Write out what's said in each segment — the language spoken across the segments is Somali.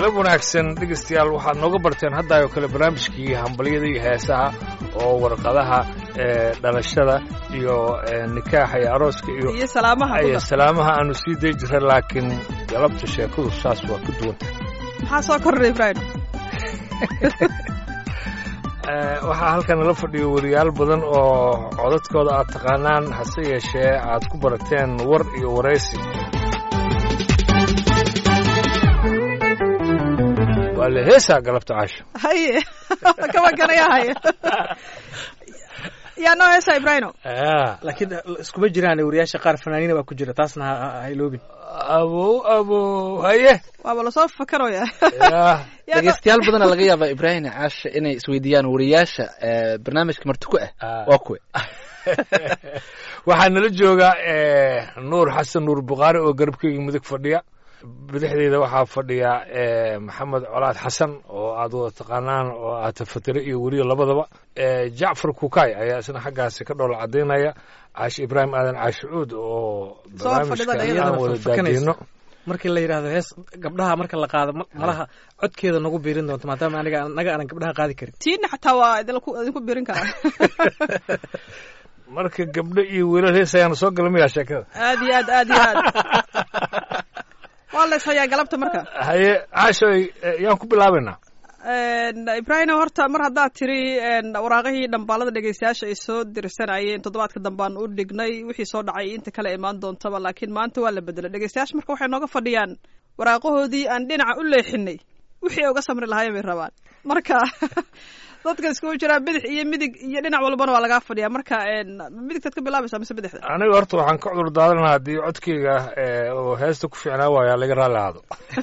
galab wanaagsan dhegeystayaal waxaad nooga barteen hadda oo kale barnaamijkii hambalyada iyo heesaha oo warqadaha ee dhalashada iyo ee, nikaaxa iyo arooska iyo iyo salaamaha iyo kuda salaamaha aanu sii day jira laakiin galabta sheekadu saas waa ka duwan maxaa soo kordhay ibraahim Ee, waxaa halkan nala fadhiyo wariyaal badan oo codadkooda aad taqaanaan hase yeeshee aad ku barateen war iyo waraysi waa la heesaa galabta caasho haye kama ganaya haye yaa noo heesa ibraahimo Ah, laakiin iskuma jiraan wariyaasha qaar fanaaniina baa ku jira taasna ha- ha ha iloobin abow abow haye waaba lasoo fakaraya yaa Yaa noo- dhegeystayaal badana laga yaabaa ibraahim caasha inay isweydiiyaan wariyaasha ee, barnaamijka marti ku ah Ah. waa kuwe waxaa nala jooga eh, nuur xasan nuur bukhaari oo garabkeyga midig fadhiya bidixdeeda waxaa fadhiya eh, maxamed colaad xasan oo aad wada taqaanaan oo aad tafatire iyo weliyo labadaba Eh, jacfar kukaay ayaa isna xaggaasi ka dhoola cadaynaya caashi ibraahim aadan caashi cuud oo Soo fadhida barnaamijka iyadana aan wada fakanaysa. daadiino markii la yidhaahdo hees gabdhaha marka la qaado ma- malaha codkeeda nagu biirin doonto maadaama aniga anaga aanan gabdhaha qaadi karin tiina xataa waa idinku idinku birin karaa marka gabdho iyo wiilal hees ayaanu soo galamayaa sheekada aad iyo aad aad iyo aad waa la ishayaa galabta marka haye caashoy eh, yaan ku bilaabaynaa ibraahim horta mar haddaad tiri een, waraaqihii dhambaalada dhegeystayaasha ay soo dirsanayeen toddobaadka dambaan u dhignay wixii soo dhacay inta kale imaan doontaba laakiin maanta waa la bedelay dhegeystayaasha marka waxay nooga fadhiyaan waraaqahoodii aan dhinaca u leexinay wixii ay uga samri lahaayeen bay rabaan marka dadka iskugu jiraa bidix iyo midig iyo dhinac walbana waa lagaa fadhiyaa marka een, midigtaad ka bilaabaysaa mise bidixda aniga horta waxaan ka cudur daadanaa haddii codkeyga eh, oo heesta ku fiicnaa waayaa laga raalli ahaado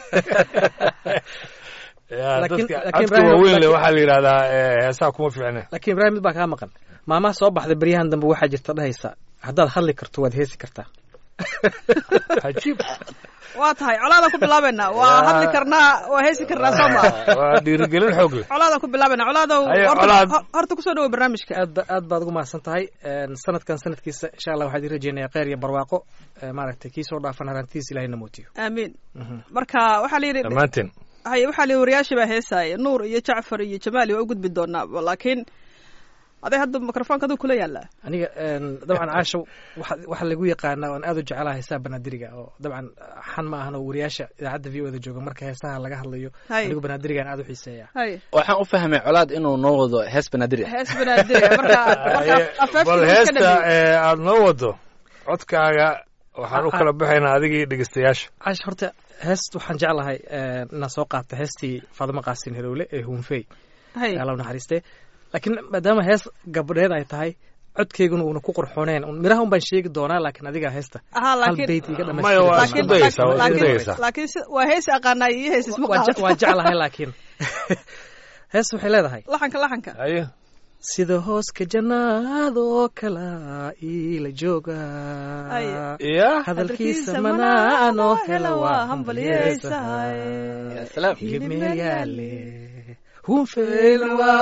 Ya, Laakiin- dadka laakiin codka Ibrahim- waaweyn le laakiin- waxaa la yidhahdaa eh, heesaha kuma fiicne laakiin ibraahim mid baa kaa maqan maamaha soo baxda beryahan dambe waxaa jirta dhahaysa haddaad hadli karto waad heesi kartaa cajiib waa tahay colaadaan ku bilaabaynaa waa Ya. hadli karnaa waa heesi karnaa soo maa waa dhiirigelin xoog leh colaadaan ku bilaabaynaa colaadow Haye, horta- Colaad. ho- horta kusoo dhawo barnaamijka aad ba- aad baad ugu mahadsan tahay Een, sanadkan sanadkiisa insha allah waxaan idin rajeynayaa kheyr iyo barwaaqo Ee, maaragtay kii soo dhaafan harantiis ilahina mootiyo aamiin marka waxaa la yidhi dhammaanteen haye waxaa la yidhi wariyaashii baa heesaaya nuur iyo jacfar iyo jamaali waa u gudbi doonaa laakiin aday hadda mikrofoonka aduu kula yaallaa aniga een, dabcan caasho waxa waxa lagu yaqaanaa oan aad u jecelaha heesaha banaadiriga oo dabcan xan ma ahan oo wariyaasha idaacadda v o da jooga marka heesaha laga hadlayo Hay. anigu banaadirigaan aad u xiiseeya haye waxaan u fahmay colaad inuu noo wado hees banaadir ah hees banaadiriga marka marka Haye, afeefta bal iska heesta dhameeyey eh, aad noo wado codkaaga waxaan u Ah, ah. kala baxaynaa adigii dhegeystayaasha caash horta heest waxaan jeclahay een, inaan soo qaata heestii faadimo qaasin herowle ee huunfey haye alla u naxariistee laakiin maadaama hees gabdheed ay tahay codkeyguna uuna ku qurxooneen un- miraha un baan sheegi doonaa laakiin adiga heesta ahaa hal laakiin beyt iga Maya, waa dhamaystir isku dayaysaa, waa isku laakiin- dayaysaa. laakiin si- waa hees aqaanaay iyo hees isma waa je- qaadato waa jeclahay laakiin hees waxay leedahay laxanka laxanka haye sida hooska jannaadoo kala iila jooga Ay. ya hadalkiisa manaanoo hela waa hambalyeysay Ya salaam hilib meel yaale hunfeel waa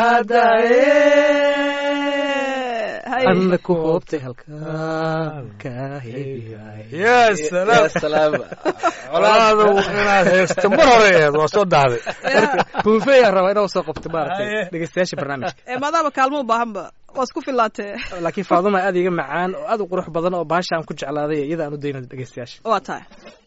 ulahadaye haye anna ku hoobtay halkaan ka heeyahay ya salaam Ya salaam colaadu inaad heesta mar hore aheed waa soo dahday hunfeeyaa rabaa inaa soo qabto maaragtay Haye. dhegeystayaasha barnaamijka ee maadaama kaalmo u baahanba waa isku filaatee laakiin faaduma aad iga macaan oo aad u qurux badan oo baasha aan ku jeclaaday iyada aan u dayna dhegeystayaasha waa tahay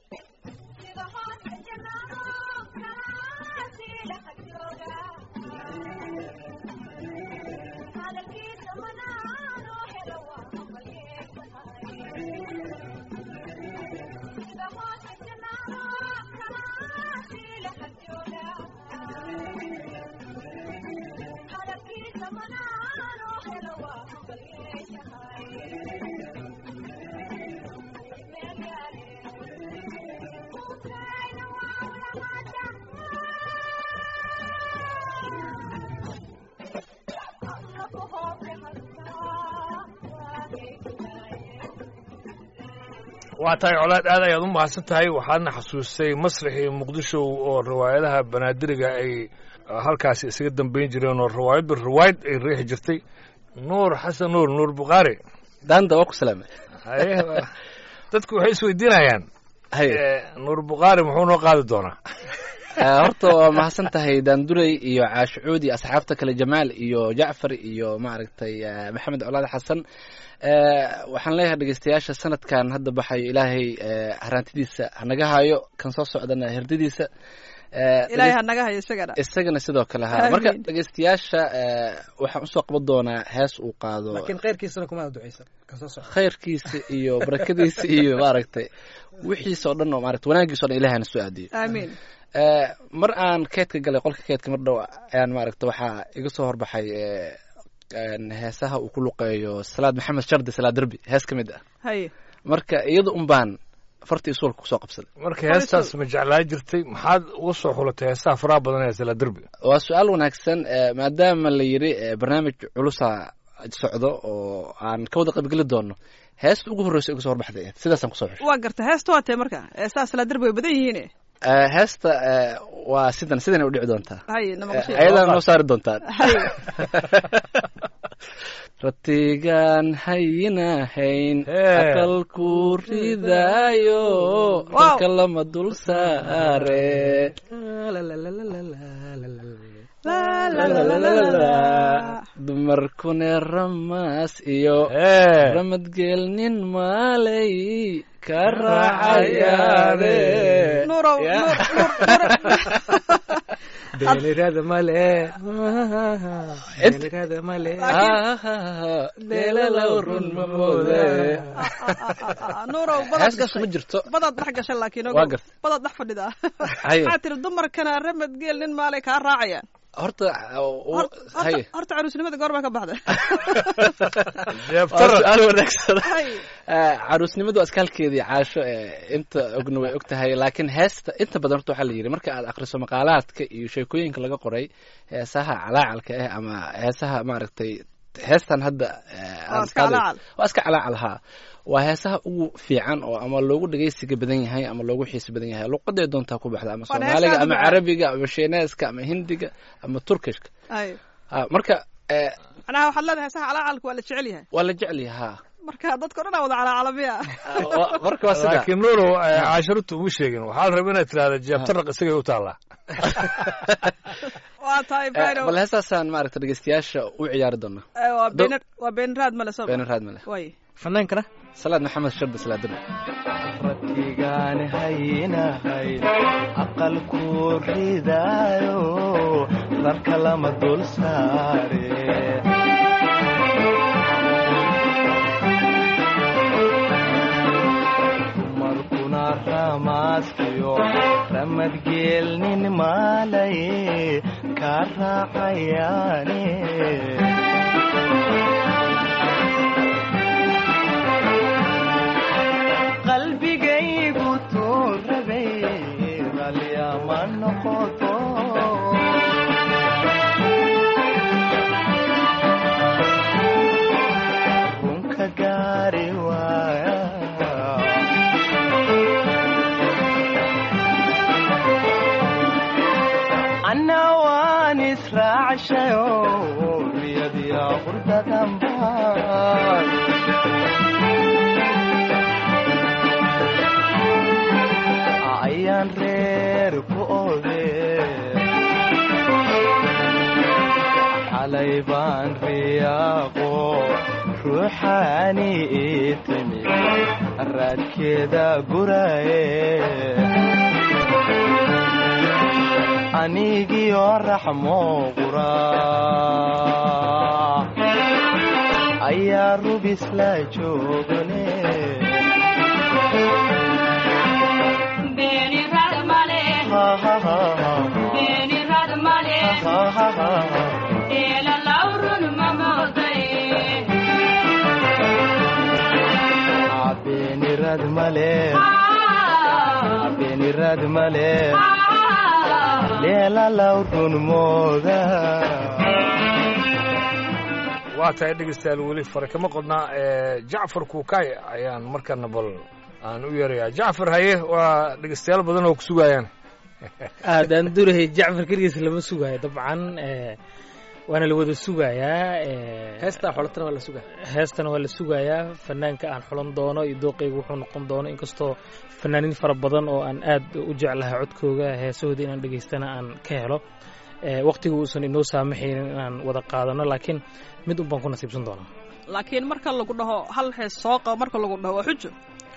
waa tahay colaad aad ayaad u mahadsan tahay waxaadna xasuustay masraxii muqdisho oo riwaayadaha banaadiriga ay uh, halkaasi isaga dambayn jireen oo riwaayadba riwaayad ay riixi jirtay nuur xasan nuur nuur bukhaari daanda waa ku salaamay haye dadku waxay isweydiinayaan haye eh, nuur bukhaari muxuu noo qaadi doonaa Eh, horta waa mahadsan tahay daanduray iyo caashucuud iyo asxaabta kale jamaal iyo jacfar iyo maaragtay eh, maxamed colaad xasan Eh, waxaan leeyahay dhegeystayaasha sanadkan hadda baxayo ilaahay eh, haraantidiisa hanaga hayo kan soo socdana herdadiisa Eh, ilaahay ha naga hayo isagana isagana sidoo kale ha Amiin. marka dhegeystayaasha eh, waxaan usoo qaban doonaa hees uu qaado laakiin khayrkiisana kuma duceysan kasoo soco khayrkiisa iyo barakadiisa iyo maaragtay wixiisa oo dhan oo maaragtay wanaagiisa o dhan ilahana soo aadiyo aamiin Eh, mar aan keedka galay qolka keedka mar dhow ayaan maaragta waxaa iga soo horbaxay eh, een, heesaha uu ku luqeeyo salaad maxamed shardi salaad derbi hees ka mid ah haye marka iyada un baan fartii suulka kusoo qabsaday marka heestaas ma jeclaa jirtay maxaad uga soo xulatay heesaha faraha badan ee sala derbiga waa su-aal wanaagsan eh, maadaama la yidhi eh, barnaamij culusa socdo oo aan ka wada qaybgeli doono heesta ugu horreysa iga soo horbaxday ahayd. sidaasaan kusoo xushay waa garta heesta waa tee marka heestaas la derbi way badan yihiine Eh, heesta eh, waa sidan sidan u dhici doontaa haye Eh, namaqashay ayadana noo saari doontaan haye ratigaan hayinahayn Hee. aqalku ridaayo Wow. rarka lama dul saare La, la, la, la, la, la, la. dumarkune ramaas iyo ee ramadgeel nin maalay ka raacayaane nuurow Ya. nuur nuur nuur beelirada male beelirada male Ah, deelalow run ma moode nuurow badaad heestaas ma gashay jirto badaad dhex gashay laakiin Waa gartay. badaad dhex fadhida Haye. waxaa tiri dumarkana ramad geel nin maalay kaa raacayaan horta Hor- haye horta horta caruusnimada goor baa ka baxda waa jeebtara su-aal wanaagsan Haye. Eh, caruusnimadu waa iskaalkeedii caasho eh, inta ogna way og tahay laakiin heesta inta badan horta waxaa la yidhi marka aad akhriso maqaalaadka iyo sheekooyinka laga qoray heesaha calaacalka ah ama heesaha maaragtay heestan hadda eh, Waa aan iska qaaday- calaacal. waa iska calaacal haa waa heesaha ugu fiican oo ama loogu dhegeysiga badan yahay ama loogu xiisi badan yahay luqaday doontaa ku baxda ama Waa heesaha soomaaliga ama macaan. carabiga ama shiineeska ama hindiga ama turkishka Haye. Ah, marka eh, macnaha waxaad leedahay heesaha calaacalka waa la jecel yahay waa la jecel yahay haa marka dadka o dhan aa wada calaacalamiya Ah, wa- marka waa sida laakiin nuurow eh, caasharutu uma sheegin waxaa la rabaa inaad tirahda jeebtaraq isagay u taallaa waa tahay Eh, Ibrahim. bal heestaasaan maaragta dhegeystayaasha u ciyaari doona Eh, waa Do- been waa been raad male soo beenan raad male way fanaankana salaad maxamed shardi salaadana ratigaan haynahay aqalku ridaayo rarka lama dul saare dumarkuna ramaaskiyo ramadgeelnin maalay ka raacayaane qalbigaygu tuurabay ralyama noqoto runka gaari waaya anna waan israacshayo riyadiya qurdadanbaan ayaan reer ku ode xalay baan riyaaqo ruuxaani ii timi raadkeeda guraye anigiyo raxmo qura ayaa rubis la joogane Beni radmale, beni radmale, ela laurun mamodai. beenirad male Ah, beenirad male ah. leela lawrun mooda waa tahay dhegeystayaal weli fare kama qodnaa eh, jacfar kuukay ayaan markana bal aan u yeerayaa jacfar haye waa dhegeystayaal badan oo ku sugayaan aadaan durahay jacfar keligiis lama sugayo dabcan eh, waana la wada sugayaa eh, heestaa xolatana waa la sugaa heestana waa la sugayaa fanaanka aan xulan doono iyo dooqayga wuxuu noqon doono inkastoo fanaaniin fara badan oo aan aad u jeclahay codkooga heesahooda inaan dhegaystana aan ka helo Eh, waqtiga uusan inoo saamaxaynin inaan wada qaadano laakiin mid un baan ku nasiibsan doonaa laakiin marka lagu dhaho hal hees soo qabo marka lagu dhaho waa xujo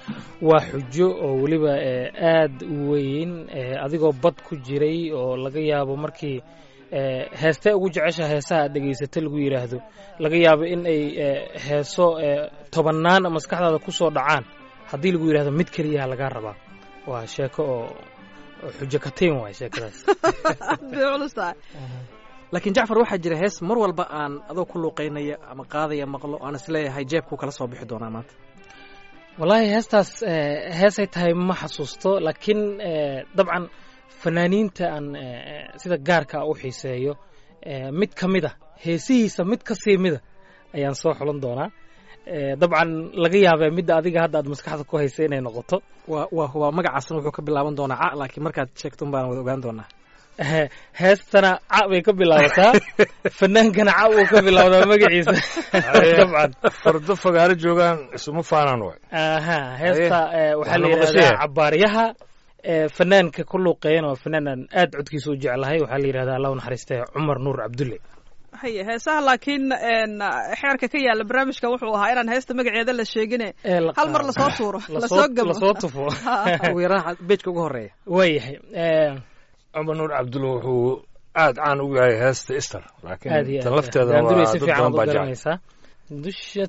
waa xujo oo weliba eh, aad u weyn eh, adigoo bad ku jiray oo laga yaabo markii eh, heestee ugu jecesha heesaha aad dhegaysata lagu yidhaahdo laga yaabo in ay eh, heeso eh, tobannaan maskaxdaada ku soo dhacaan haddii lagu yidhahdo mid keliyaha lagaa rabaa waa sheeko oo oo xujo katiin waay sheekadaas aad bay culus tahay laakiin jacfar waxaa jira hees mar walba aan adoo ku luuqaynaya ama qaadaya maqlo aan isleeyahay jeebkuu kala soo bixi doonaa maanta wallaahi heestaas eh, heesay tahay ma xasuusto laakiin eh, dabcan fanaaniinta aan eh, sida gaarka u xiiseeyo eh, mid ka mid a heesihiisa mid ka sii mida ayaan soo xulan doonaa Eh, dabcan laga yaabee midda adiga hadda aad maskaxda ku haysa inay noqoto waa waa waa magacaasna wuxuu ka bilaaban doonaa ca laakiin markaad sheegto un baan wada ogaan doonaa Eh, heestana ca bay ka bilaabataa fanaankana ca uu ka bilowdaa magaciisa dabcan fardo fagaaro joogaan isuma faanaan waay aha heesta eh, waxaa la Waxaa yidhahdaa maqashaya? cabaaryaha eh, fanaanka ku luuqeeyana waa fanaan aan aad codkiisa u jeclahay waxaa la yidhahdaa allah u naxariistay cumar nuur cabdulle haye heesaha laakiin een, xeerka ka yaala barnaamijkan wuxuu ahaa inaan heesta magaceeda la sheegine ee la hal mar qaado. lasoo tuuro Lasoo- lasoo gabo lasoo tufo ugu yaraan beejka ugu horeeya waayahay eh, cumar nuur cabdulle wuxuu aad caan ugu yahay heesta ister aad laakiin iyo tan aad lafteeda daandurey waa si dad fiican badan u baa jecel garanaysaa dusha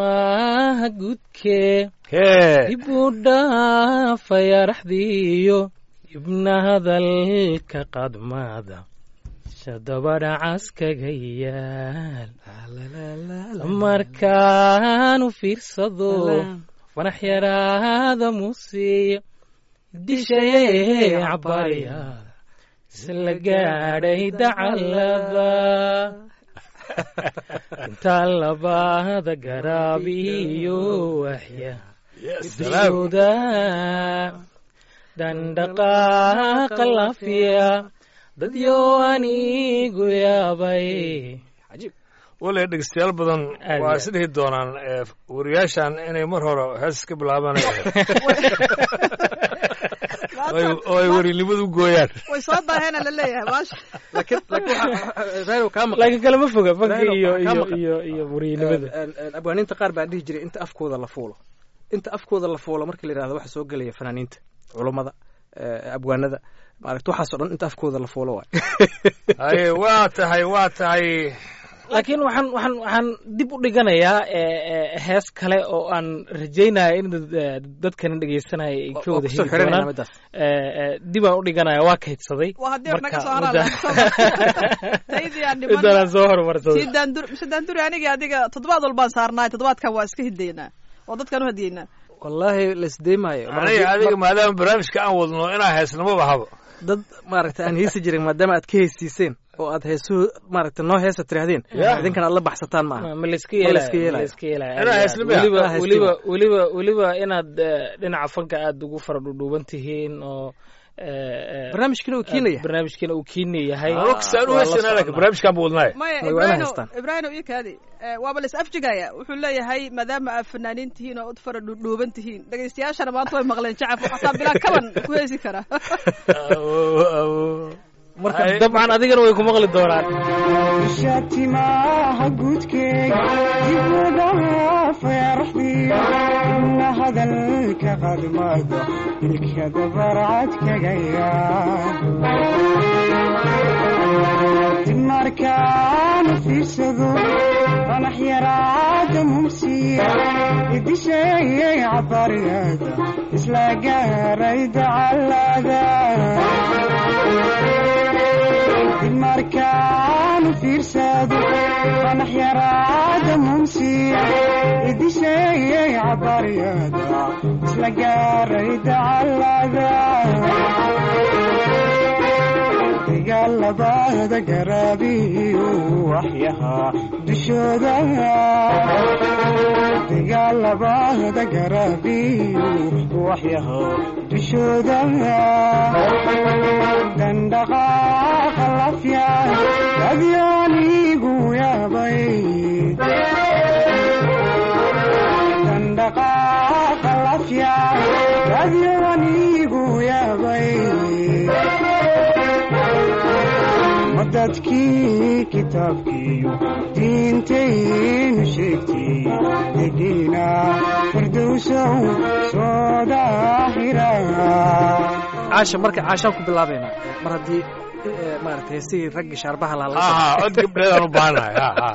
timaha gudkee hee dib u dhaafaya raxdiiyo ibna hadalka qadmada shadabadha caskaga yaal markaan u fiirsado fanax yaraada muusiya dishayee cabarya isla gaadhay dacalada intaa labada garaab iyo waxya dishooda dandhaqaaqa lafiya dadyo anigu yaabay wale dhegeystayaal badan Aad waa iyo is dhihi doonaan eh, wariyaashan inay mar hore hees ka bilaabaan oo ay warinimadu gooyaan way soo daahena la leeyahay maasha laakiin laakiin waxaa raadiyo kaa maqan laakiin kalama foga fanka Reero, iyo kaa iyo maqan. iyo iyo wariyanimada Een, een, abwaaniinta qaar baa dhihi jiray inta afkooda la fuulo inta afkooda la fuulo markii la yidhahdo waxa soo gelaya fanaaniinta culummada eh, abwaanada maaragta waxaasoo dhan inta afkooda la fuulo waay haye waa tahay waa tahay laakiin waxaan waxaan waxaan dib u dhiganayaa eh, eh, hees kale oo aan rajaynaya in dad- eh, dadkana dhegeysanaya ay ka Waa wada kusoo heli xiranayna doonaan midaas Eh, eh, dib aan u dhiganaya waa kaydsaday waa haddii naga Marka, soo haraan mudda- taydii aan midaan dhiman soo horumarsaday si daandur mise daanduri anigii adiga toddobaad walbaan saarnaay toddobaadkan waa iska hidaynaa oo dadkan u hadiyeynaa wallaahi laisdeemaayo Mar aniga haddii- adiga maadaama barnaamijka aan wadno inaa heesnamaba habo dad maaragta aan heesi jirin maadaama aad ka heesiiseen oo aad heesuhu maaragta noo heesa tirahdeen Yeah. idinkana aad la baxsataan ma aha ma layska Ma yeelaya layska yeelaya. ma layska yeelaya Inaa aad heesnimo iyo aad. Inaa weliba heesnimo. weliba weliba weliba inaad eh, dhinaca fanka aad ugu fara dhudhuuban tihiin oo eh, eh, barnaamijkina uu keenaya barnaamijkina uu kiina yahay waqsaan u Waa la heesana laakiin soconnaa. barnaamijkaan ba wadnaaye maya Way waa inay ibraahino haystaan. ibraahino iyo kaadi Eh, waaba la is afjigaya wuxuu leeyahay maadaama aad fanaaniin tihiin oo ud fara dhuudhuuban tihiin dhegaystayaashana maanta way maqleen jacaf waxaasaa bilaa kaban ku heesi kara marka dabcan adigana way ku maqli doonaan shatimaha guudkeega dib u dhaafaya raxdiyo ibna hadalka qadmada ilka dabarcad kaga yaa dib markaan u fiirsado fanax yaraada mumsiya idisheeyay cabaryada isla gaaray dacalada markaan u fiirsado fanax yaraada mumsiya idisheeyay cabaryada isla gaaray dacalada dagaalabada garaabiyo waxyahaa dushooda dagaalabada garaabiyo waxyahaa dushooda dandhaqaaqa lafya adyoonigu dadkii kitaabkiiyo diintaynu sheegtay degiina firdowsow soo daahira caasha marka caashaan ku bilaabaynaa mar haddii eh, maaragtay heesihii raggii shaarbaha lahaa laga aha cod gabdheedaan u baahanahay ha ha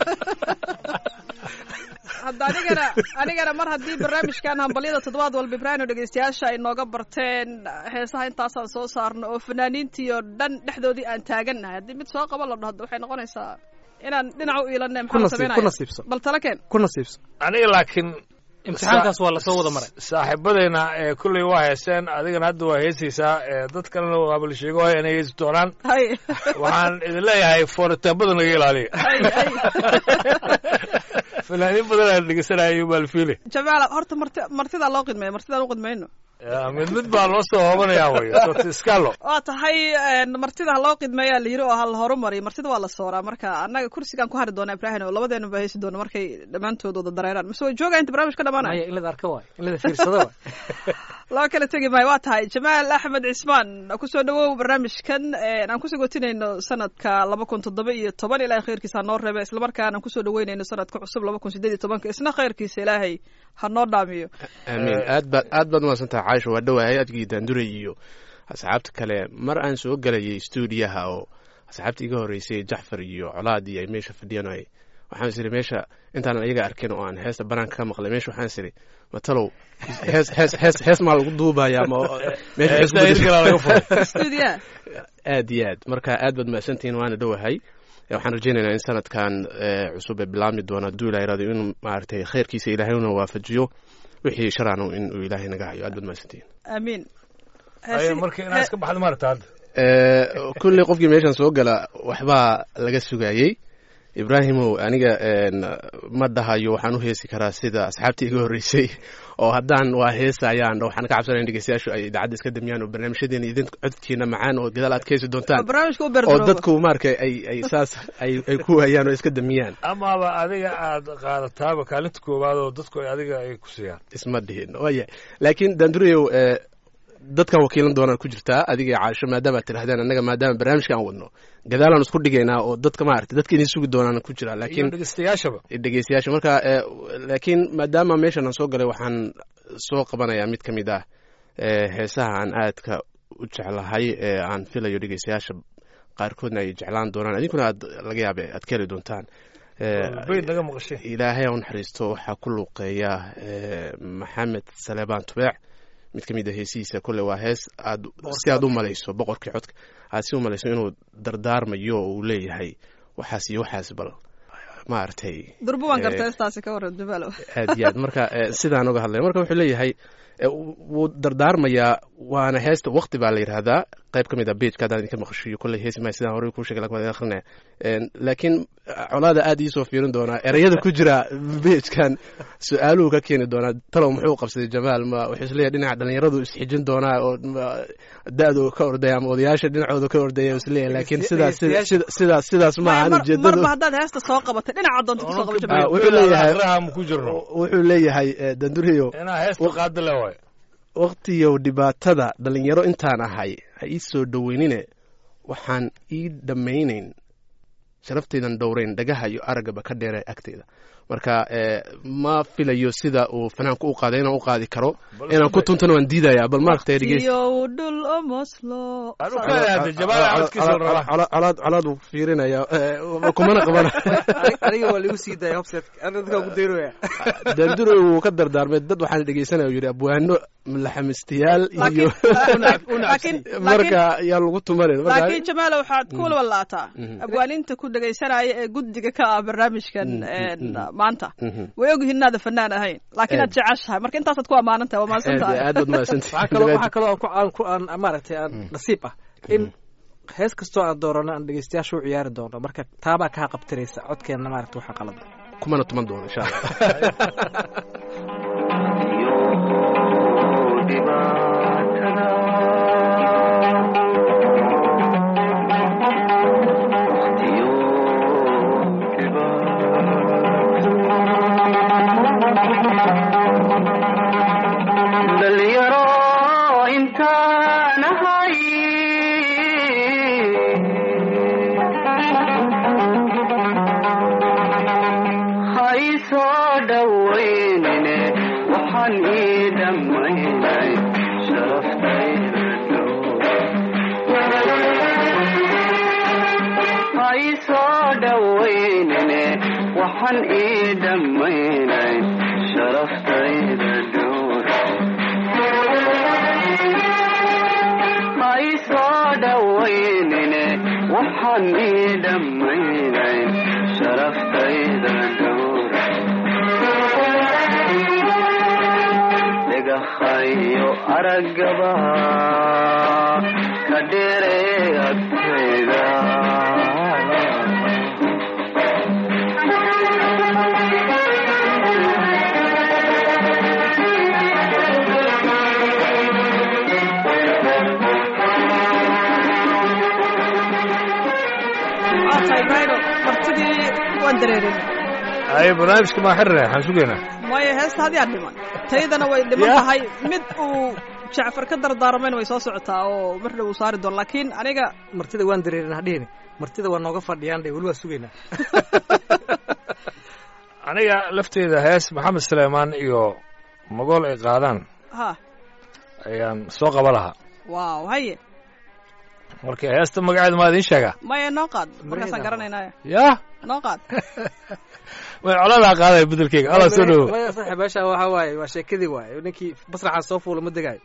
hadda anigana anigana mar haddii barnaamijkan hambalyada toddobaad walba ibraahino dhegeystayaasha ay nooga barteen heesaha intaasaan soo saarno oo fanaaniintii oo dhan dhexdoodii aan taagannahay haddii mid soo qaba la dhahdo waxay noqonaysaa inaan dhinac u iilanay Ku maxaa nasiib- sameynaya ku nasiibso. bal tala keen ku nasiibso aniga laakiin imtixaankaas waa lasoo wada maray saaxiibadayna ee kulley waa heeseen adigana hadda waa heesaysaa ee dad kalena waaba la sheego inay heesi doonaan hay waxaan idin leeyahay fooritaabada naga ilaaliya hay hay fanaaniin badan aan dhegeysanaya maalfiile jamaala horta marti martidaa loo qidmeeya martidaan u qidmayno mid mid baa loo soo hoobanayaa wey sorta iskalo waa tahay een, martida ha loo qidmeeyaa la yiri oo ha la horumariyo martida waa la sooraa marka annaga kursigaan ku hari doona ibraahim oo labadeenu baa heesi doona markay dhammaantood wada dareeraan mise way joogaa inta barnaamij ka dhamaanaya maya in lada arka waay in lada fiirsado waay loo kala tegi maayo waa tahay jamaal axmed cismaan kusoo dhawow barnaamijkan een, aan kusoo gotinayno sanadka laba kun toddoba iyo toban ilaahay khayrkiisa ha noo reebe islamarkaana aan kusoo dhaweynayno sanadka cusub laba kun sideed iyo tobanka isna khayrkiisa ilaahay ha noo dhaamiyo amiin aad baad aad baad umahadsantaha caaisha waa dhowahay adgii daanduray iyo asxaabta kale mar aan soo gelayay stuudiyaha oo asxaabta iga horreysay jacfar iyo colaad iyo ay meesha fadhiyaan ay waxaan is idhi meesha intaanan ayaga arkin oo aan heesta banaanka ka maqlay meesha waxaan is idhi matalow hees hees hees hees maa lagu duubaya ama meesha hees Heesta hirgalaa laga furay. stuudiya aad iyo aad marka aad baad mahadsantihiin waana dhowahay Eh, waxaan rajaynaynaa in sanadkan eh, cusub ee bilaabmi doona hadduu ilahay raado inuu maaragtay khayrkiisa ilaahay una waafajiyo wixii sharana in uu ilaahay naga hayo aad baad mahadsantihiin amiin Ay, marka inaad iska baxda maarata hadda Eh, kulley qofkii meeshan soo gala waxbaa laga sugayey ibraahimow aniga en, ma dhahayo waxaan u heesi karaa sida asxaabtii iga horreysay oo haddaan waa heesayaan waxaan ka cabsanaya in dhegeystayaashu ay idaacadda iska damiyaan oo barnaamijyadeena idin codkiina macaan oo gadaal aad ka heesi oo doontaan barnaamijka u oo berdarooba dadku maaragtay ay ay saas ay ay ku hayaan oo iska damiyaan amaaba adiga aad qaadataaba kaalinta koowaad oo dadku ay adiga ay ku siiyaan isma dhihin waya laakiin daandurayow eh, dadkan wakiilan doonaan ku jirtaa adiga iyo caasho maadaama aad tidhahdeen annaga maadaama barnaamijka aan wadno gadaalaan isku dhigaynaa oo dadka maaragtay dadka idin sugi doonaan ku jira iyo laakiin dhegeystayaashaba dhegeystayaasha marka eh, laakiin maadaama meeshan aan soo galay waxaan soo qabanayaa mid ka mid ah eh, heesaha aan aadka u jeclahay ee aan filayo dhegeystayaasha qaarkoodna ay jeclaan doonaan idinkuna aad laga yaabe aad ka heli doontaan Eh, bayd naga maqashay ilaahay u naxariisto waxaa ku luuqeeya eh, maxamed saleebaan tubeec mid ka mid a heesihiisa kole waa hees aad si aad u malayso boqorkii codka aad si u malayso inuu dardaarmayo oo uu leeyahay waxaas iyo waxaas bal maaragtay durba waan Eh, garta heestaasi ka waran jamaalo aad iyo aad marka eh, sidaan uga hadlaya marka wuxuu leeyahay eh, wuu dardaarmayaa waana heesta waqti baa la yidhaahdaa qayb ka mid a bejka haddaan idinka maqashiyo kolley heesi maayo sidaan horey kuu sheegay laakiin waan idin akrinaya En, laakiin eh, colaada aad iisoo fiirin doonaa ereyada ku jira bejkan su-aaluhu ka keeni doonaa talow muxuu qabsaday jamaal ma wuxuu isleeyahay dhinaca dhalinyaradu isxijin doonaa oo ma- da-du ka ordaya ama odayaasha dhinacooda ka ordaya isleeyahay laakiin sidaas sida- sida- sidaas sidaas ma ahan ujeedadu marba haddaad heesta soo qabatay dhinaca doonta kusoo qaba Ah, jamaal wuxuu leeyahay akhraha ma ku jirno wuxuu leeyahay eh, danduriyo inaa heesta qaada le waay waqtiyow dhibaatada dhalinyaro intaan ahay ha ii soo dhoweynine waxaan ii dhammaynayn sharaftaydan dhowrayn dhagaha iyo araggaba ka dheera agtayda marka eh, ma filayo sida uu fanaanku u qaaday inaan u qaadi karo inaan ku tuntana waan diidayaa bal maaragtay dhegeys iyo dhul omoslo Anu ka hadda jabaal codkiisa la rabaa colaad colaad uu fiirinaya eh, kumana qabana aniga waa lagu sii daaya hobset aniga dadkaa ku dayrooya daanduro wuu ka dardaarmay dad waxaan dhegeysanaya uu yidhi abwaano laxamistayaal iyo laakiin laakiin marka yaa lagu tumanin marka laakiin jamaalo waxaad ku walwalaataa Mhm. abwaaninta ku dhegaysanaya ee guddiga ka ah barnaamijkan Mhm, een, mhm. maanta Mhm. way ogyihiin inaada fanaan ahayn laakiin aad jeceshahay marka intaasaad ku amaanan tahay waa mahadsan aad tahay aad baad mahadsantihin waxaa kaloo waxaa kaloo aan ku aan ku aan maaragtay aan nasiib ah in hees kastoo aan doorano aan dhegeystayaasha u ciyaari doono marka taabaa kaa qabtiraysa codkeenna maaragta waxaa qalada kumana tuman doono insha allah dhalinyaro intaan ahay waxaan ii dhammaynayn sharaftayda dhowr ha ii soo dhowaynine waxaan ii dhammaynayn sharaftayda dhowr dhagahayo araggaba ka dheeree agtayda waata ibraahimo martidii waan dareerin ay barnaamijka maa xirina waxaan sugaynaa maya heesta haddii aan dhiman taydana way dhiman Ya. tahay mid uu jacfar ka dardaarmayn way soo socotaa oo mar dhow uu saari doon laakiin aniga martida waan dareerin hadhihini martida waa nooga fadhiyaan dhe weli waa sugaynaa aniga lafteeda hees maxamed suleymaan iyo magool ay qaadaan ha ayaan soo qaba lahaa waaw haye marka heesta magaceeda maa idiin sheegaa maya noo qaad markaasaan Magaceeda. garanaynaya yaa noo qaad way coladaa qaadaya bedelkeyga alla soo dhowo maya saaxiib meesha waxaa waaye waa sheekadii waaye ninkii masraxa soo fuula ma degaayo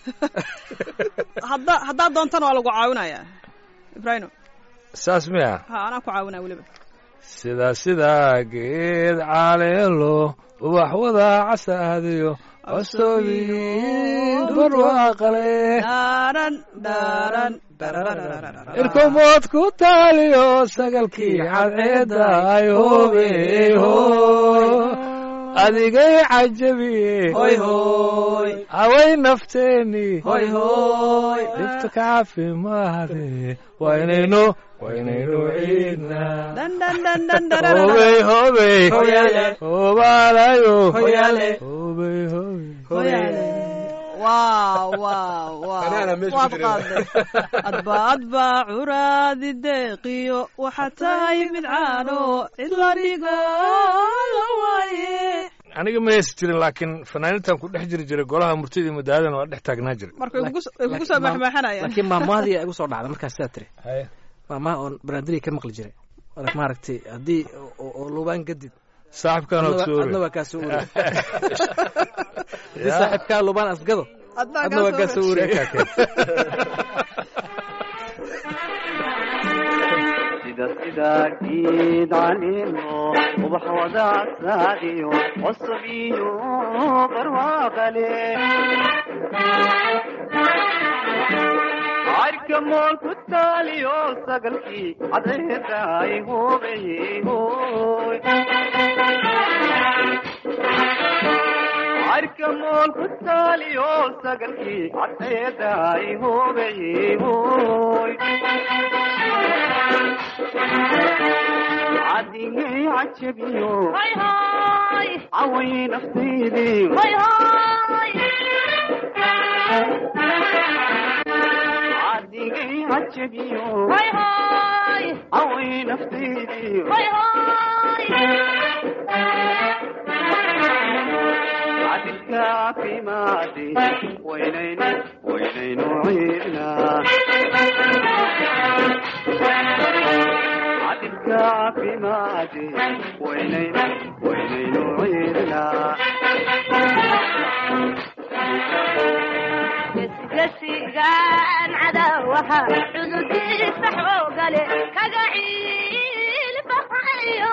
hadda haddaad doontana waa lagu caawinayaa ibraahimo saas miya ha anaa ku caawinaya weliba sida sida geed caleelo ubax wada casaadiyo cosoobiyo barwaaqale dhaaran dhaaran dharararararara. irkomood ku taaliyo sagalkii cadceedda ay hobeho adigay cajabiye hoy hoy haway nafteeni hoy hoy dhibta ka caafimaade waynayno waynayno ciidnaa dhan dhan dhan dhan dhararara. hobey hobey Hoyaale. hobaalayo Hoyaale. hobey hobey Hoyaale. waaw waaw waaw Anaana meesha waad ku jirin. qaaday adba adba curaadi deeqiyo waxaa tahay mid caano cid la dhigo la waaye aniga ma heesi jirin laakiin fanaaniintan ku dhex jiri jiray golaha murtida iyo madaadana waa dhex taagnaa jiray marka way kugu way kugu soo maxmaxanayaan laakiin maamaadii igu soo dhacda markaas sidaa tiri maamaha oon baraandiriga ka maqli jiray Marka maaragtay haddii oo- oo lubaan gadid saaxibkan adna oo waa- soo adna waa kaa soo urey haddii saaxiibkaa lubaan asgado adna adna waa kaa soo urey sida sida geed caleemo ubax wada casaadiyo cusub iyo barwaaqale arka mool ku taaliyo sagalkii cadceeda ay hubeyey hoy arka mool ku taaliyo sagalkii cadceeda ay hubeyey hoy cadigay cajabiyo Hoy hoy, caway naftaydii hoy hoy. cadigay cajabiyo Hoy hoy, caway naftaydii hoy hoy. cadilka caafimaade waynayno waynayno ciidnaa cadilka caafimaade waynayno waynayno ciidnaa Gesigaan cadawaha cududiisa xoogale kaga ciil baxayo.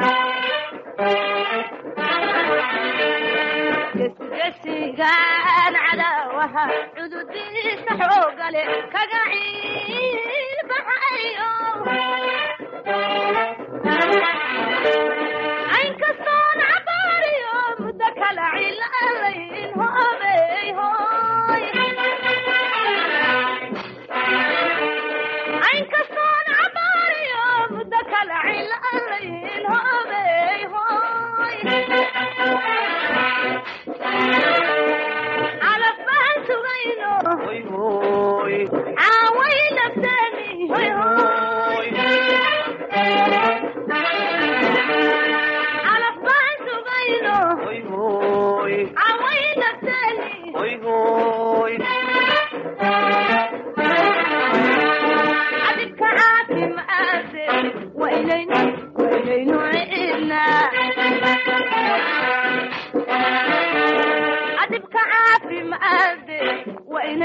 Gesigaan cadawaha cududiisa xoogale kaga ciil baxayo. Aynkastoon cabaariyo muddo kala cilaalayn hoobey hooy. Aynkastoon cabaariyo muddo kala cilaalayn hoobey hooy. Calaf baan sugayno hoy hoy caaway la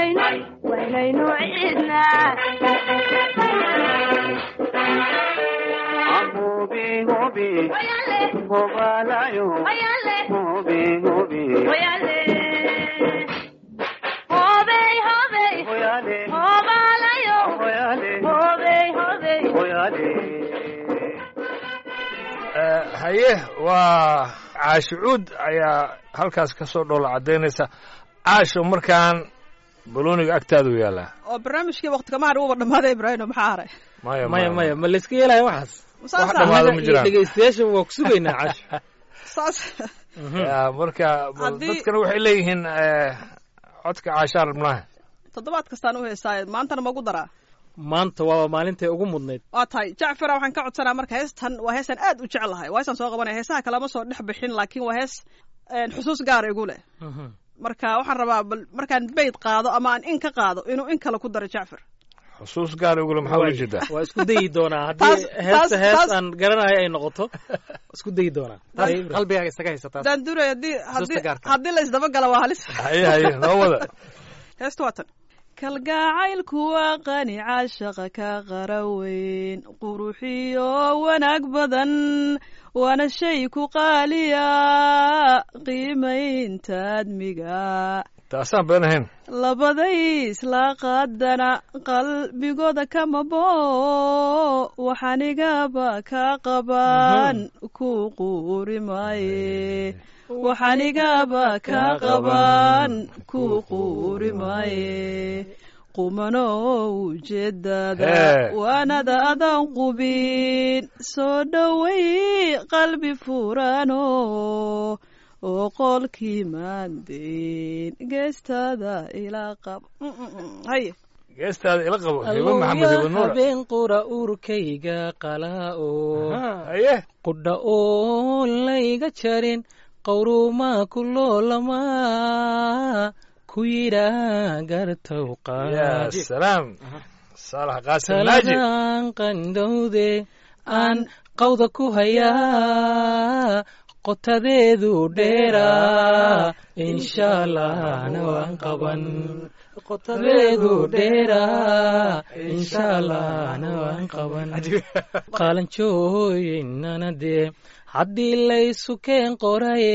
waynayno waynayno ciidnaa hobi hobi Oyale, hobalayo oyale, hobi hobi oyale. Hobey, hobey, hoyale hobalayo. hoyale Hobey, hobey. hoyale Eh, haye waa caashicuud ayaa halkaas ka soo dhoola caddaynaysa caasho markaan balooniga agtaadu yaallaa oo barnaamijkii waqti kamaar uuba dhammaaday ibraahino maxaa haray maya maya maya ma layska yeelaya waxaas saasa dhammaado ma Annaga iyo jiraan. dhegeystayaasha waa ku sugaynaa casho saas Ya, marka bal Haddii- dadkana waxay leeyihiin eh, codka caashaan rabnaaha toddobaad kastaan u heesaaye maantana magu daraa maanta waa maalintay ugu mudnayd waa tahay jacfara waxaan ka codsanaa marka heestan waa heestan aad u jeclahay waa heestan soo qabanaya heesaha kalama soo dhex bixin laakiin waa hees een, xusuus gaara igu leh marka waxaan rabaa bal markaan bayd qaado ama aan in ka qaado inuu in kale ku daro jacfar xusuus gaar igule maxaa ula jeedaa waa isku dayi doonaa haddii Taas- heesta taas- hees taas- aan garanayo ay noqoto isku dayi doonaa qalbigaaga isaga haysataa daan duray haddii haddii gaarka. haddii la isdabagala waa halis haye haye noo wada heesta waa tan kalgacaylku waa qani caashaqa ka qaraweyn quruxiyo wanaag badan waana shay ku qaaliya qiimaynta admiga taasaan been ahayn labaday isla qaadana qalbigooda kama bo waxanigaba ka qaban ku quuri maaye waxanigaba ka qaban ku quuri maaye qumano ujeedada Hee. waanada adan qubin soo dhowey qalbi furano oo qolkii maandeyn geestada ilaa qab Mm, mm, mm. haye geestaada ila qabo hibo maxamed hibo nuura habeen qura urkayga qalaa-o haye qudha oo layga jarin qawrumaa ku loolamaa ku yidhaa gartow ya qaad salaam saalax qaasim naaji taladan qandhowde aan qawda ku hayaa qotadeedu dheeraa insha allahna waan qaban qotadeedu dheeraa insha allahna waan qaban qaalanjooyinana dee haddii laysu keen qoraye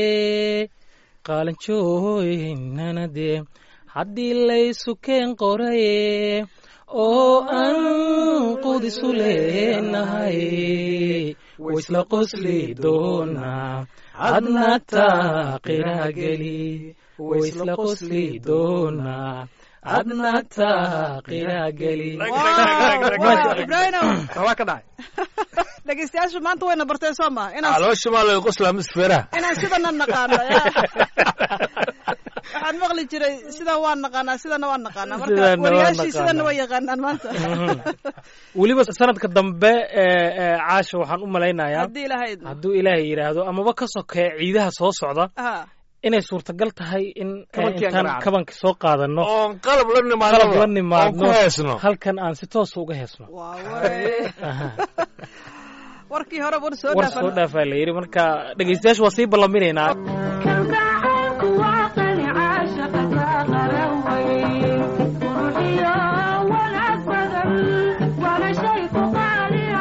qaalanjooyinana dee haddii laysu keen qoraye oo aan qudisu leenahay waisla qosli doonaa hadna taaqira geli waisla qosli doonaa hadna taaqira geli ibraahino waa ka dhacay dhegeystayaashu maanta wayna barteen soo maha inaan caloosha maa laga qoslaa misfeeraha inaan sidana naqaano ya waxaan maqli jiray sidan waan naqaanaa sidana waan naqaanaa marka Sidana waan wariyaashii sidana naqaanaa. way yaqaanaan maanta weliba sanadka dambe ee ee caasha waxaan u malaynayaa haddii ilaahay idmo hadduu ilaahay yidhaahdo amaba ka sokeeya ciidaha soo socda ha inay suurtagal tahay in eh, Kabankii aan intaan garaacno. kabanka soo qaadano oon qalab la nimaadno qalab la oon ku nimaadno heesno halkan aan si toosa uga heesno waa ware Aha. warkii hore war soo war soo dhaafan dhaafaa la yidhi marka dhegeystayaasha waa sii ballaminaynaa kalgacaylku waa qani caashaqa ka qaraweyn quruxiyo wanaag badan waana shay ku qaaliya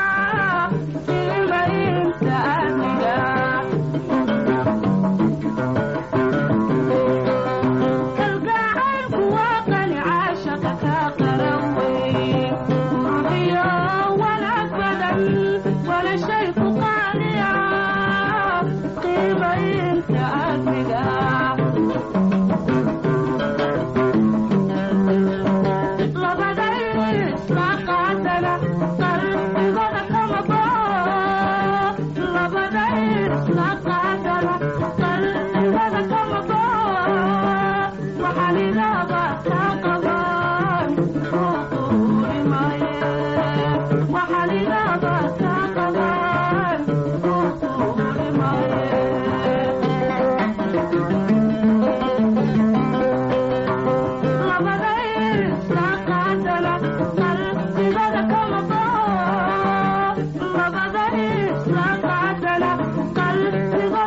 qiimaynta amniga kalgacaylku waa qani caashaqa ka qaraweyn quruxiyo wanaag badan waana shay ku qaaliya qiimaynta amniga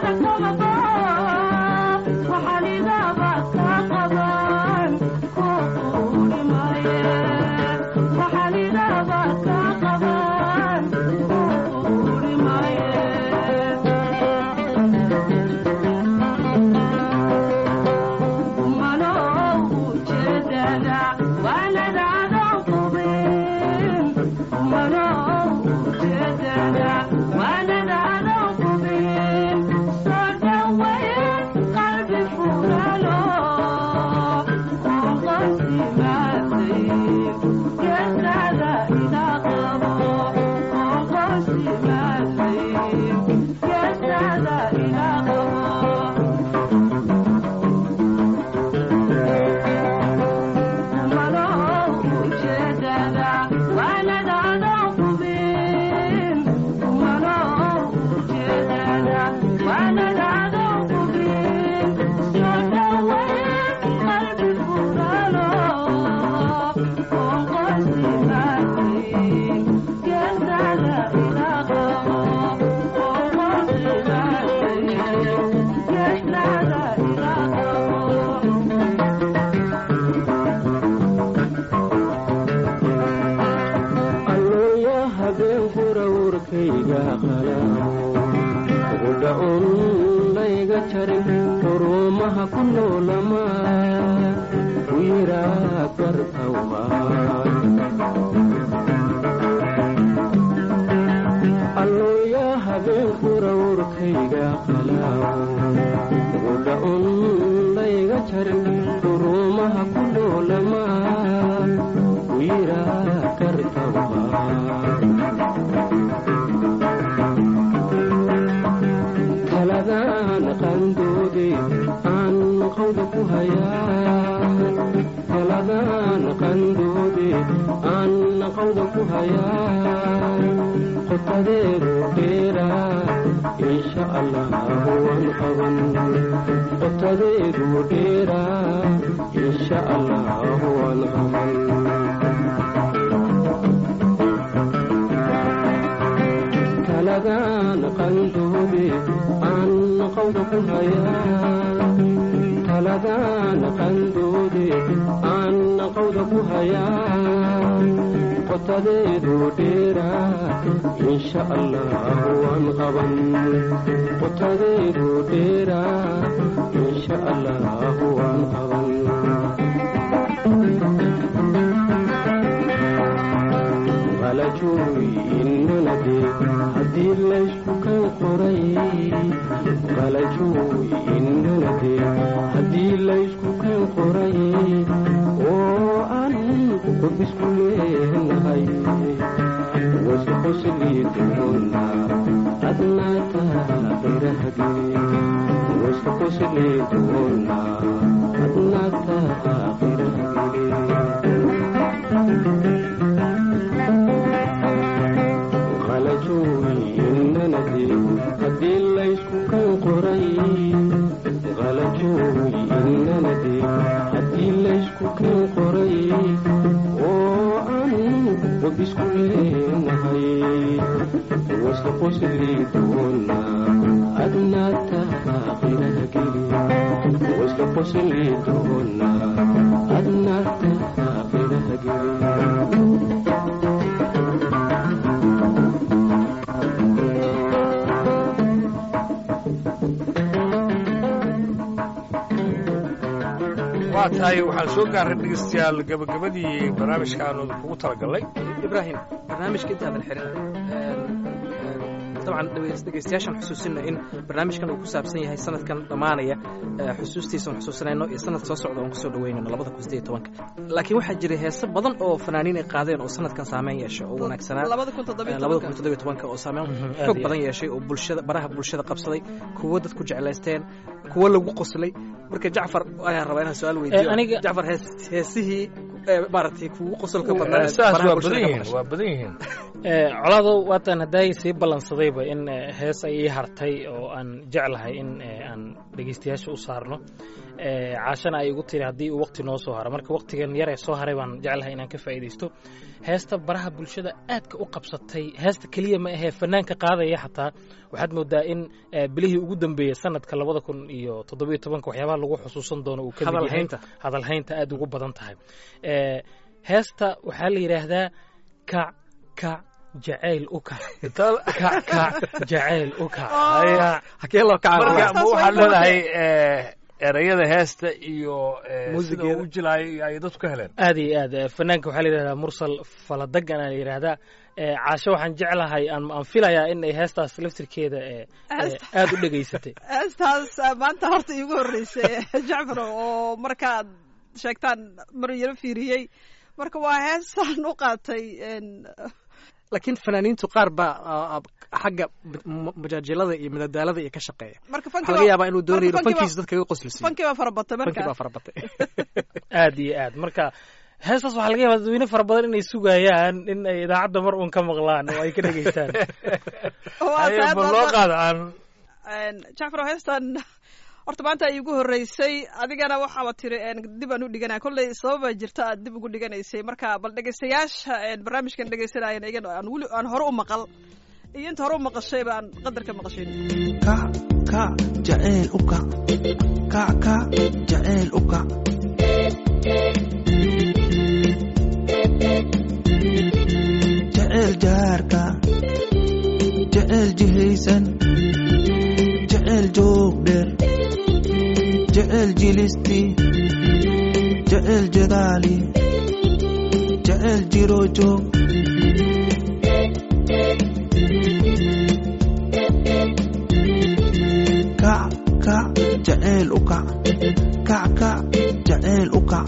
Thank you. urkayga qalamo qudha un layga jarin xurumaha ku noolama ku yiraa gartawma allooya habeenkura urkayga qalamo qudha un layga jarin xurumaha ku noolama ku yiraa gartawma taladaan qandoode aan qawda ku hayaa taladaan qandoode aan qawda ku hayaa qotadeedu dheeraa insha allah waan qaban qotadeedu dheeraa insha allah waan qaban taladaan qandoode aan qawda ku hayaa taladaan qandoode aan qawda ku hayaa qotadeedu dheeraa insha allah waan qaban qotadeedu dheeraa insha allah waan qaban qalajooy innanade haddii laysku kan qoray qalajooy innanade haddii laysku kan qoray oo aan qubisku leenahay wasi qosli doona adnaata qirahageli wasi qosli doona adnaata qirahageli qalajooy innanade haddii laysku kan qoray qalajooy innanade haddii laysku kan qoray oo aan wabisku leenahay wasta qosli doona adnaata qirahageli wasta qosli doona adnaata qirahageli waa tahay waxaan soo gaarray dhegeystayaal gabagabadii barnaamijkaanu kugu talagalnay ibraahim barnaamijka intaadan xirin dabcan dhegeystayaashan xusuusina in barnaamijkan uu ku saabsan yahay sanadkan dhammaanaya xusuustiisan xusuusanayno iyo sanad soo socda oon kusoo dhaweynayno labada kun sideed tobanka laakiin waxaa jiray heese badan oo fanaaniin ay qaadeen oo sanadkan saameyn yeesha oo wanaagsanaa labada kun toddobiyo labada kun tobanka toddobiyo tobanka oo saameyn xoog badan yeeshay oo bulshada baraha bulshada qabsaday kuwo dadku jeclaysteen kuwo lagu qoslay marka jacfar ayaan rabaa inaan su-aal weydiiyo Eh, aniga- jacfar hees- heesihii eh, maaragtay kugu qosolka badnaa saas baraha waa bulshada badan ka yihiin maqashay. waa badan yihiin Eh, colaado waataan haddaay sii ballansadayba in eh, hees ay ii hartay oo aan jeclahay in eh, aan dhegeystayaasha u saarno Eh, caashana ay igu tiri haddii uu waqti noo soo haro marka waqtigan yar ee soo haray baan jeclahay inaan ka faa'iidaysto heesta baraha bulshada aadka u qabsatay heesta keliya ma ahee fanaanka qaadaya xataa waxaad moodaa in eh, bilihii ugu dambeeyey sanadka labada kun iyo toddobiyo tobanka waxyaabaha lagu xusuusan doono uu ka mid yahay Hadalhaynta. hadalhaynta aad ugu badan tahay Eh, heesta waxaa la yidhaahdaa kac kac jacayl u kac kac kac jacayl u kac Kac. hakee loo kaca marka walaal? ma waxaad leedahay eh, erayada heesta iyo eh, sida Muusigeeda. uu u jilaayo iyo ay dadku ka heleen aad iyo aad eh, fanaanka waxaa la yidhahdaa mursal faladagan aa la yidhahdaa Eh, caasho waxaan jeclahay aan aan filayaa in ay heestaas laftirkeeda eh, eh, Heesta- aad u dhegaysatay heestaas ah, maanta horta iigu horreysay jacfar oo markaad sheegtaan mar yaro fiiriyey marka waa heestaan u qaatay en, laakiin fanaaniintu qaar baa ah, ah, xagga m- majaajilada iyo madadaalada iyo ka shaqeeya marka waxaa fanki laga yaabaa inuu doonayo marka inuu fanki baa- fankiisa dadka iga qoslisiiyo fanki baa fara batay fankii baa marka fara batay aad iyo aad marka heestaas waxaa laga yaabaa dadweyne fara badan inay sugayaan in ay idaacadda mar uun ka maqlaan oo ay ka dhegaystaan Waa Haye, tahay bal baad- loo qaado aan En, jacfar heestan horta maanta ay igu horreysay adigana waxaaba tiri en, dib aan u dhiganaya kolley sababaa jirta aad dib ugu dhiganaysay marka bal dhegeystayaasha en, barnaamijkan dhegeysanayana iyaga aan weli aan hore u maqal iyo inta hore u maqashay baan qadarka maqashin kac kac jaceyl u kac kac kac jaceyl u kac jaceyl jaarka jecel jihaysan jecel joog dheer jecel jilisti jecel jadaali jecel jiro joog kac kac jecel u kac kac kac jecel u kac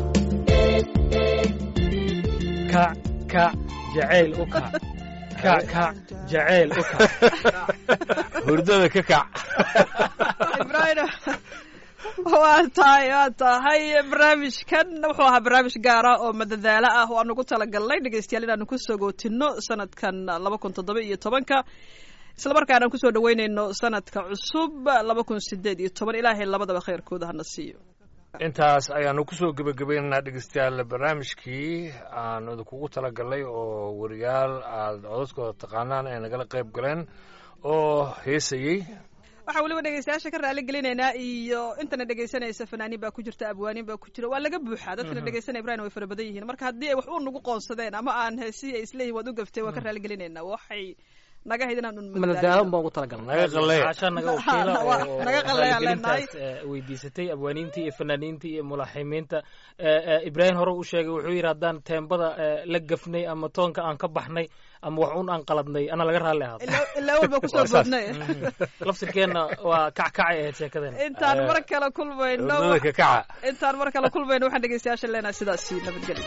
kac kac jacayl u kac kac kac jacayl u kac hurdada ka kac ibrahim waa tahay waa tahay barnaamijkan wuxuu ahaa barnaamij gaara oo madadaalo ah oo aan ugu talagalnay dhegeystayaal inaanu kusoo gootino sanadkan laba kun toddoba iyo tobanka isla markaana kusoo dhaweyneyno sanadka cusub laba kun sideed iyo toban ilaahay labadaba khayrkooda hana siiyo intaas ayaanu kusoo gebagabaynaynaa dhegeystayaal barnaamijkii aan idinkugu talagalnay oo wariyaal aada codadkooda taqaanaan ay nagala qayb galeen oo heesayey waxaan weliba dhegeystayaasha ka raali gelinaynaa iyo intana dhegeysanaysa fanaaniin baa ku jirta abwaaniin baa ku jira waa laga buuxaa dadkana dhegeysanaya ibrahim way fara badan yihiin marka haddii ay wax u nagu qoonsadeen ama aan heesihii ay isleeyihin waad u gaftay waa ka raali gelinaynaa waxay naga hayd inaan un madadaalo baan ugu talagalnay naga qalleeya caasha naga wakiila Waa- oo naga qalleeyaan leenahay. raaligelintaas, eh, weydiisatay abwaaniintii iyo fanaaniintii iyo mulaaximiinta Eh, eh, ibraahim hore u sheegay wuxuu yidhi haddaan teembada eh, la gafnay ama toonka aan ka baxnay ama wax un aan qaladnay ana laga raalli ahaado ilaa ilaa walba kusoo Waa saas. boodnay laftirkeenna waa kackacay ahayd sheekadeena intaan mar kale kulmayno hurdada ka kaca intaan mar kale kulmayno waxaan dhegeystayaasha leenahay sidaasi nabadgelyo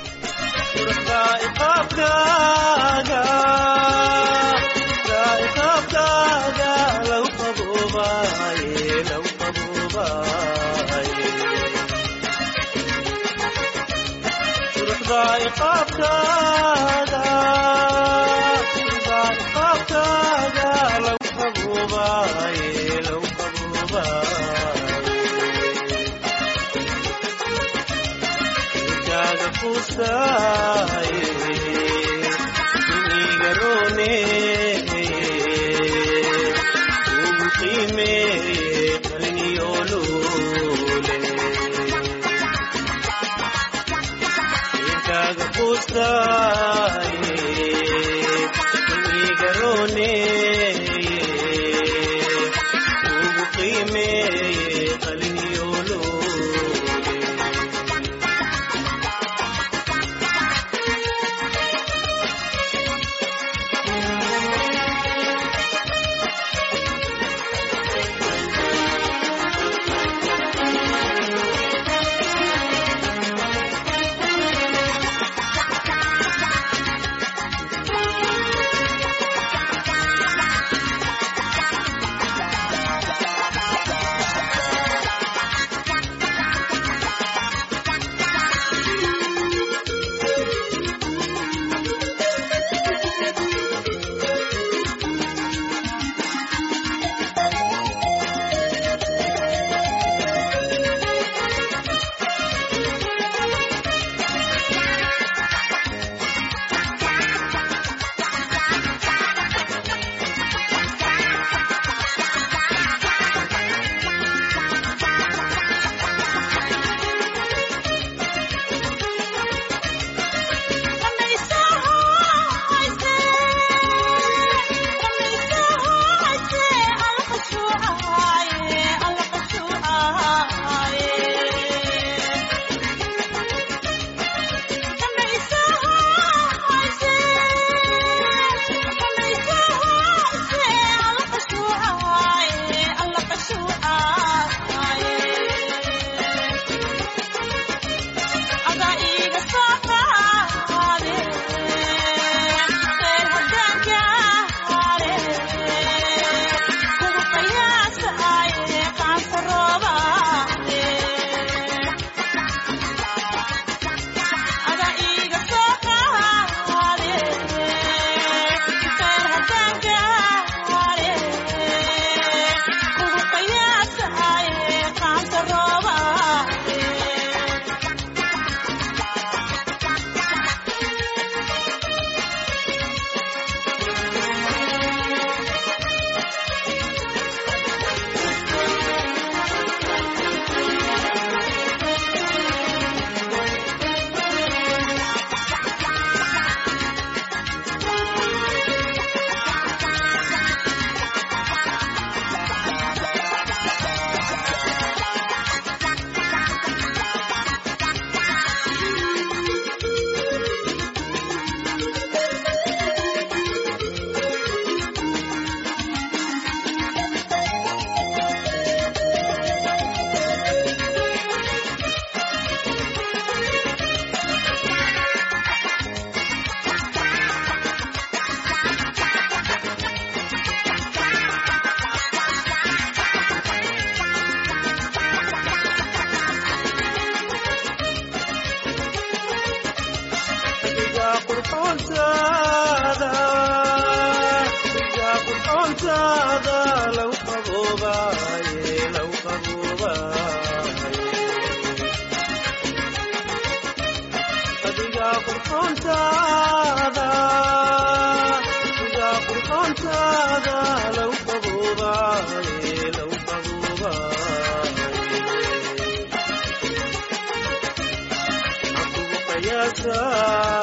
Kusaye qaboobaye law qaboobaye adiga qurxoontaada adiga qurxoontaada law qaboobaye law qaboobaye qiyaasa